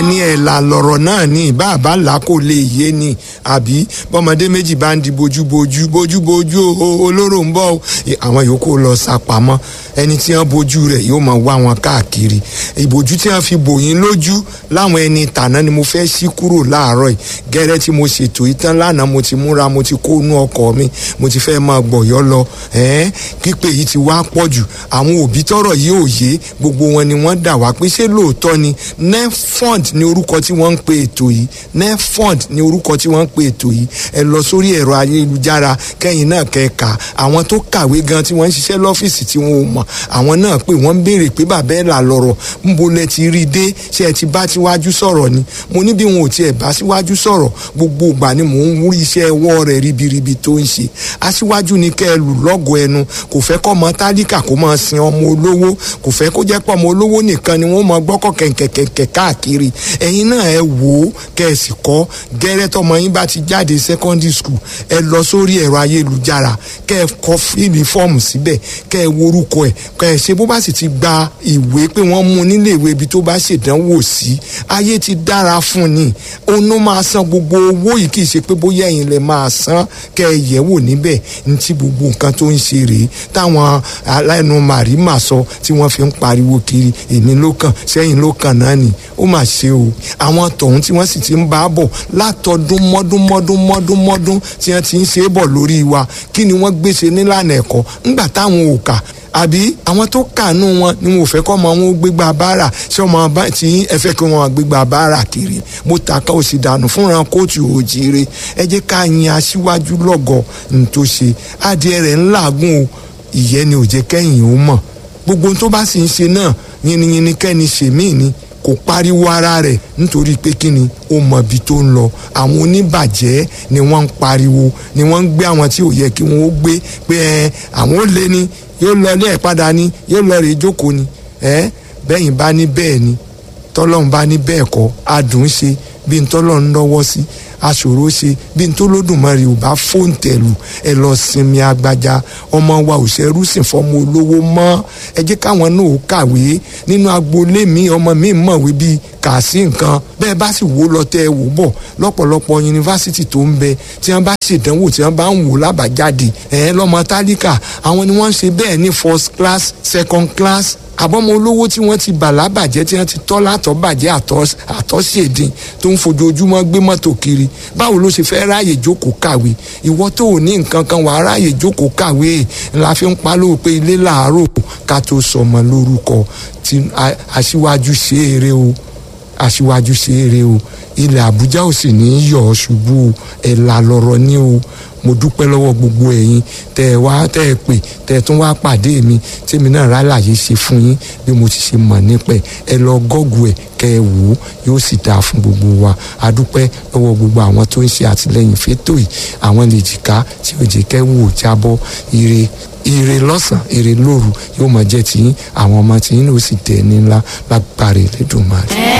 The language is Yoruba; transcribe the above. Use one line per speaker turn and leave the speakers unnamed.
bẹ́ẹ̀ ni ẹ̀là lọ̀rọ̀ náà ní ìbá àbálà kò lè yé ni àbí bọ́mọdé méjì bá ń di bojúbojú bojúbojú o olóró ń bọ̀ o àwọn yòókù lọ sápamọ́ ẹni tí wọ́n bojú rẹ̀ yóò máa wá wọn káàkiri ìbòjú tí wọ́n fi bò yín lójú láwọn ẹni tàná ni mo fẹ́ ṣí kúrò láàárọ̀ yìí gẹ́rẹ́ tí mo ṣètò ìtàn lánàá mo ti múra mo ti kó inú ọkọ̀ mi mo ti fẹ́ máa gbọ̀yọ́ lọ ẹ̀ẹ́n pípé yìí ti wá pọ̀ jù àwọn òbí tọrọ yìí ò yé gbogbo wọn ni wọ́n dà wá pé ṣé lóòótọ́ ni nefond ni orúkọ tí wọ́n ń pe ètò yìí nefond ni orúkọ tí wọ́n ń pe ètò yìí ẹ lọ sórí ẹ̀rọ ayélujára kẹ́yìn náà kẹ́ka àwọn tó kàwé gan tí wọ́n ń ṣiṣẹ́ lọ́fíìsì tí wọ́n ò mọ̀ àwọn náà pé wọ́n ń béèrè pé bàbá ẹ̀ là lọ́rọ̀ ńbo lẹ ti rí i dé ṣé ẹ ti bá síwájú sọ̀rọ̀ ni mo ní bí wọn ò tiẹ̀ bá síwájú sọ̀rọ̀ gbogbo ìgbà ni mò ń wúrí iṣẹ́ ọwọ́ rẹ̀ ribiribi tó ń ṣe aṣíwájú ni kẹ́ ẹ lù lọ́gọ̀ ẹnu kò fẹ́ kọ́ ọmọ tálíkà kó máa sin ọmọ olówó kò fẹ́ kó jẹ́ pọ̀ ọmọ olówó nìkan ni wọ́n máa gbọ́kọ̀ kẹ̀kẹ̀kẹ̀ káàkiri ẹ̀yin náà ẹ wò ó kẹ́ ẹ sì kọ́ gẹ́rẹ́ tọmọ yín bá ti jáde secondary school ẹ lọ sórí ẹ̀rọ ayélujára kẹ́ ẹ kọ́ fíìlì fọ́ọ̀mù síbẹ̀ kẹ́ ẹ worúkọ ẹ̀ kẹ́ ẹ ṣe bó bá sì ti gba ìwé pé wọ́n mú nílé ìwé ibi tó bá ṣèdánwò sí ayé ti dára fún ni òun ló máa san gbogbo owó yìí kì í ṣe pé bóyá ẹ̀yin lè máa san kẹ́ ẹ yẹ̀ wò níbẹ̀ ní ti gbogbo nǹkan tó ń ṣe rèé táwọn aláìní màrímà sọ tí wọ́n fi ń pariwo kiri èmi ló kàn sẹ́yìn ló kàn náà nì ó mà ṣe o àwọn tọ̀hún tí wọ́n sì ti ń bá bọ̀ látọdún mọ́dún mọ́dún mọ́dún mọ́dún tí wọ́n ti ń ṣe é bọ̀ lórí wa kí ni wọ́n gbéṣe nílànà ẹ̀kọ́ ńgbà táwọn ò kà àbí àwọn tó kànú wọn ni wọn ò fẹ́ kọ́ ọmọ wọn ó gbégbá báárà ṣé ọmọ tí ẹ fẹ́ kí wọn gbégbá báárà kiri mo tàka òsì dànù fúnra kóòtù òjìire ẹ jẹ́ ká yin aṣíwájú lọ́gọ̀ ní tó ṣe adìẹ rẹ̀ ńláàgùn o ìyẹn ni ò jẹ́ kẹ́yìn ó mọ̀ gbogbo tó bá sì ń ṣe náà yìnyín kẹ́ni ṣèmí ni kò pariwo ara rẹ̀ nítorí pé kí ni ó mọ ibi tó ń lọ àwọn oníbàjẹ́ ni wọ́n ń pariwo ni wọ́n ń gbé àwọn tí ò yẹ kí wọ́n ó gbé pé ẹ àwọn ó lé ní yóò lọ ilé ẹ̀ padà ni yóò lọ rèé jókòó ni ẹ bẹ́yìn bá ní bẹ́ẹ̀ ni tọ́lọ́run bá ní bẹ́ẹ̀ kọ́ adùn ṣe bí n tọ́lọ́run lọ́wọ́ sí aṣòro ṣe bí n tó lódùmarè ò bá fóńtẹ̀lù ẹ lọ sinmi agbájá ọmọ wa ò ṣẹrú sìn fọmọ olówó mọ́ ẹ jẹ́ káwọn náà ó kàwé nínú agboolé mi ọmọ mi mọ̀wé bíi kà sí nǹkan bẹ́ẹ̀ bá sì wò lọ tẹ́ ẹ wò bọ̀ lọ́pọ̀lọpọ̀ yunifásitì tó ń bẹ tí wọ́n bá ṣèdánwò tí wọ́n bá ń wò lábàjáde ẹ̀ lọ́mọ tálíkà àwọn ni wọ́n ń ṣe bẹ́ẹ̀ ní first class second class àbọ̀mọ olówó tí wọ́n ti bà lábàjẹ́ tí wọ́n ti tọ́ látọ̀ bàjẹ́ àtọ́ṣèdín tó ń fojoojúmọ́ gbé mọ́tò kiri báwo ló ṣe fẹ́ ráàyè jókòó kàwé ìwọ tó ò ní nǹkan kan wàá ráàyè jókòó kàwé la fi ń pa lóò pé ilé làárọ̀ ká tó sọmọ lórúkọ tí aṣíwájú ṣe eré o aṣíwájú ṣe eré o ilẹ̀ àbújá ò sì ní í yọ̀ ọ́ ṣubú ẹ̀ là lọ́rọ̀ ní o mo dúpẹ́ lọ́wọ́ gbogbo ẹ̀yin tẹ́ ẹ wá tẹ́ ẹ pè tẹ́ ẹ tún wá pàdé mi tèmi náà rálàyé ṣe fún yín bí mo ti ṣe mọ̀ nípẹ̀ ẹ lọ gọ́gù ẹ̀ kẹ́ ẹ wò ó yóò sì dáa fún gbogbo wa a dúpẹ́ lọ́wọ́ gbogbo àwọn tó ń ṣe àtìlẹ́yìn fétò yìí àwọn lè jìká tí ò jẹ́ kẹ́ wò ó jábọ́ ire ire lọ́sàn ire lóru yóò máa jẹ́ tiyín àwọn ọmọ tiyín ló sì tẹ̀ ní ńlá lágbára Elédùmarè.